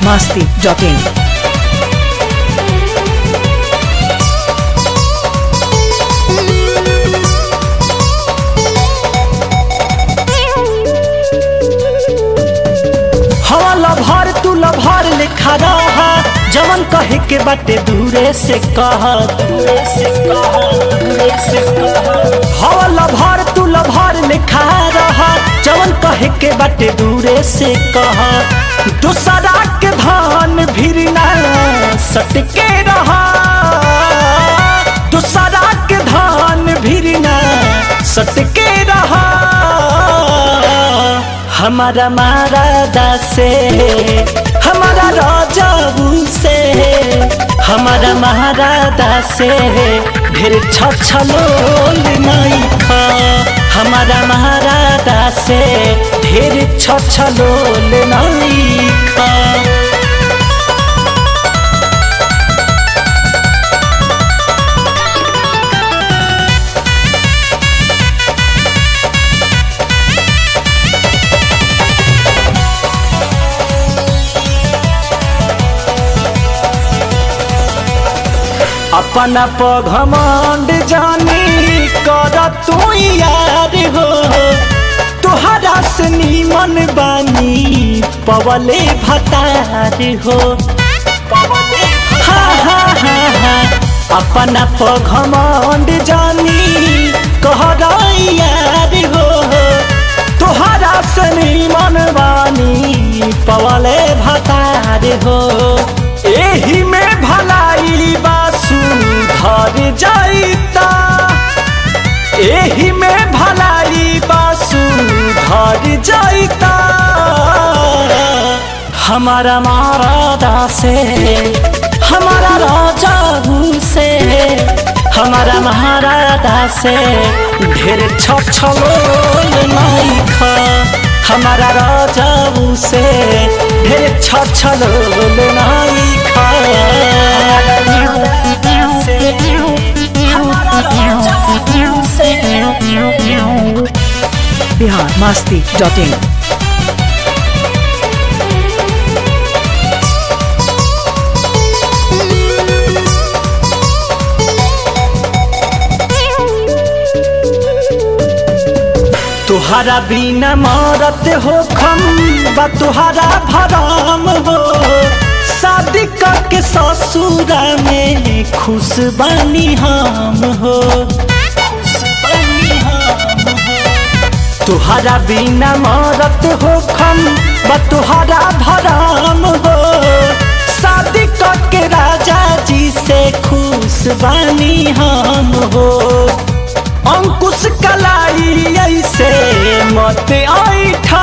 masti.in. हवा lover तू lover लिखा रहा जवन कहे के बाटे दूरे से कह दूरे से कह दूरे से कह हवा लभर तू लभर लिखा रहा जवन कहे के बाटे दूरे से कह दूसरा के धान भिरना सटके रहा दूसरा के धान भिरना सटके रहा हमारा मारा से हमारा राजाबू से हमारा महाराजा से ढेर छछलोल नहीं खा हमारा महाराजा से ढेर छछलोल नहीं खा अपना पघमंड जानी कर तू यार हो तुहरा से नीमन बानी पवले भतार हो हा हा हा हा अपना पघमंड जानी कहर यार हो तुहरा से नीमन बानी पवले भतार हो एही में भलाई बासु धर जाइता एही में भलाई बासु धर जाइता हमारा मारा से हमारा राजा से हमारा महाराजा से ढेर छछलोल नहीं खा हमारा राजा से ढेर छछलोल नहीं खा Bihar masti.in. तुहरा बिना मरत हो खम बा तुहरा भराम हो शादी करके ससुरा में खुश बनी हम हो तुहरा बिना मरत हो खम बा तुहरा भराम हो शादी करके राजा जी से खुश बनी हम हो अंकुश कलाई ऐसे मत ऐठा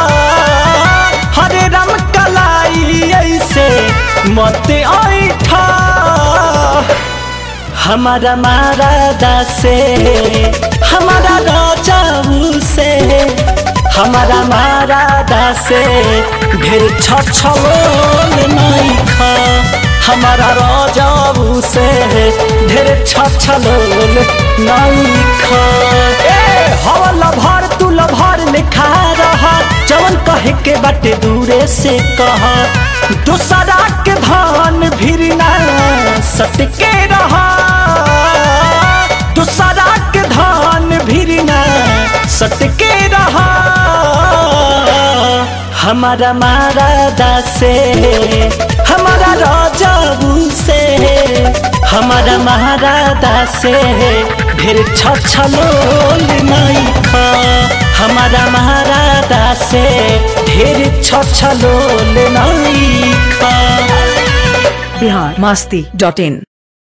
हरे राम कलाई ऐसे मत ऐठा हमारा मारा से हमारा राजा से हमारा मारा से ढेर छछलोल नहीं खा हमारा राजाबू से ढेर छछलोल नहीं खा ए हवा लभर तू लभर लिखा रहा जवन कहे के बाटे दूरे से कहा दूसरा के धान भिरना सटके रहा दूसरा के धान भिरना सटके रहा हमारा मारा से हमारा राजाबू से हमारा महाराजा से ढेर छछलोल नहीं खा हमारा महाराजा से ढेर छछलोल नहीं खा Bihar masti.in.